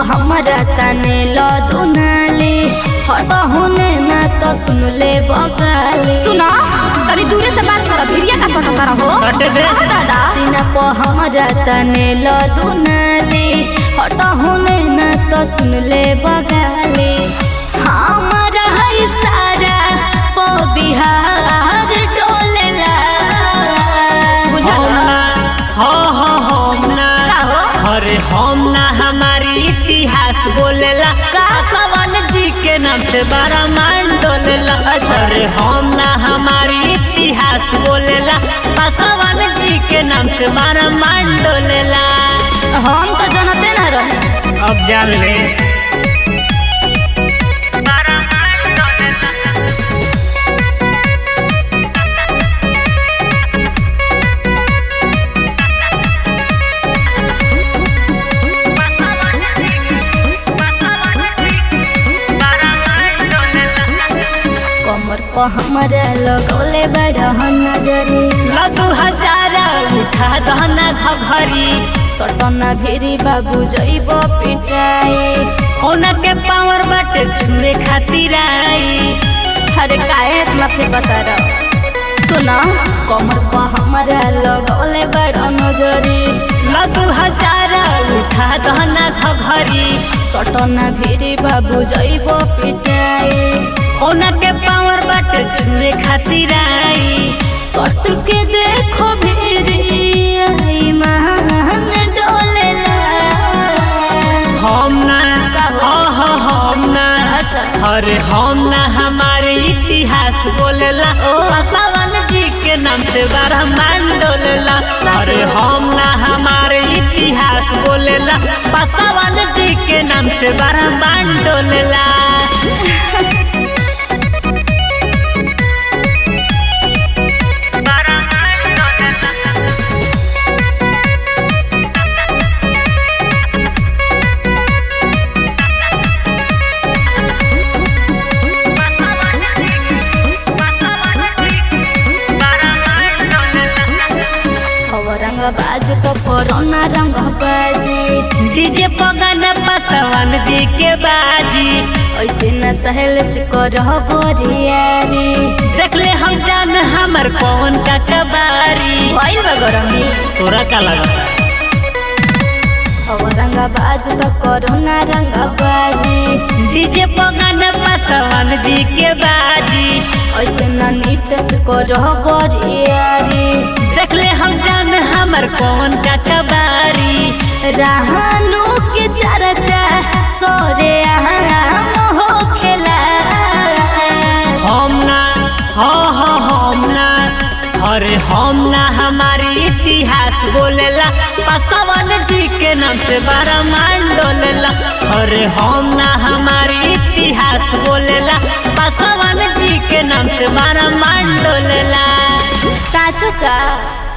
हमरा तने लो दुनाली हट होने ना तो सुन ले बगाली सुनो तनी दूरे से बात करो भिड़िया का सटता रहो सटे दे दादा सीना पो हमरा तने लो दुनाली हट होने ना तो सुन ले बगाली हमरा है सारा पो बिहार डोलेला बुझल हम ना हो हो हम ना का हो अरे हम ना हमारी इतिहास बोलेला का? सवन जी के नाम से बारा मान डोलेला अच्छा। अरे हम ना हमारी इतिहास बोलेला सवन जी के नाम से बारा मान डोलेला हम तो जनते ना रहे अब जान ले कमर पर हमरा लगौले बड़ा नजरी लगू हजारा उठा दहना घघरी सटना भेरी बाबू जइब पिटाए ओना के पावर बाटे छुए खातिर आई अरे काहे इतना फिर बता रहा सुना कमर पर हमरा लगौले बड़ा नजरी लगू हजारा उठा दहना घघरी सटना भेरी बाबू जइब पिटाए ओना के पावर बाटे छुए खातिर आई सट के देखो भेरी आई महान डोलेला हम ना का हो? हो हो हम ना अच्छा अरे हम ना हमारे इतिहास बोलेला ओ। पासवान जी के नाम से बारह मान डोलेला सच अरे में? हम ना हमारे इतिहास बोलेला पासवान जी के नाम से बारह मान डोलेला अब रंग बाज तो कोरोना रंग बाजी डीजे पगन पासवान जी के बाजी ऐसे न सहल से करह बोरियारी देख ले हम जान हमर कौन का कबारी भइल बा गरमी तोरा का लगा अब रंग बाज तो कोरोना रंग बाजी डीजे पगन पासवान जी के बाजी ऐसे न नित से करह बोरियारी देख ले हम जान हमर कौन का कबारी रहनु के चर्चा सोरे हम हो खेला हम ना हो हो हम ना अरे हम ना हमारी इतिहास बोलेला पासवान जी के नाम से बारह मान डोलेला अरे हम ना हमारी इतिहास बोलेला पासवान जी के नाम से बारह मान डोलेला साचो का